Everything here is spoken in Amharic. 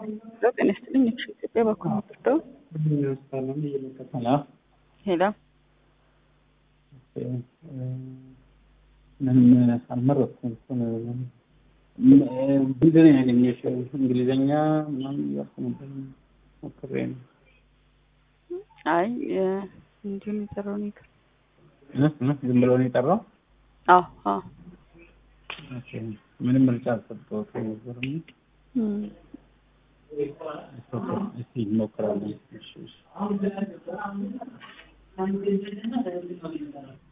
ጤና ይስጥልኝ። እሺ ኢትዮጵያ በኩል ምትርደው ሄላ ምንም አልመረጥኩም። ቢዝን ያገኘሽው እንግሊዘኛ ምናምን እያልኩ ነበር ሞክሬ ነው። አይ እንዲሁም የጠራው ነገር ዝም ብሎ ነው የጠራው። አዎ አዎ ኦኬ፣ ምንም ምርጫ አልሰጠሁትም ነበር። እስኪ እንሞክራለን። እሺ እሺ